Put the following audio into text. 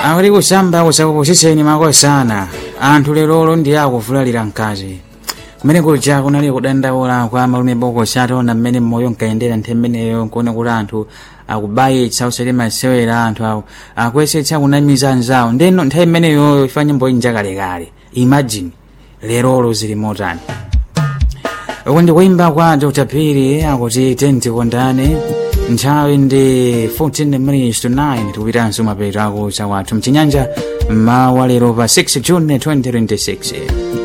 akuti kusamba kusakuposiseni makosana anthu lerolo ndi akuvulalira mkazi kumene kuja kunali kudandaula kwa malume bokosi ataona mmene moyo nkayendera nthawi imeneyo nkuona kuti anthu akubayitsa usati masewera anthu awo akuyesetsa kunamiza anzawo ndeno nthawi imeneyo ifa nyimbo inja kalekale imagine lerolo zili motani uku ndi kuimba kwa dr piri akuti tenti kondane nthawi ndi 14 minutes to 9 tikupitanso mapeto ako chawathu mchinyanja mmawa lero pa 6 june 2026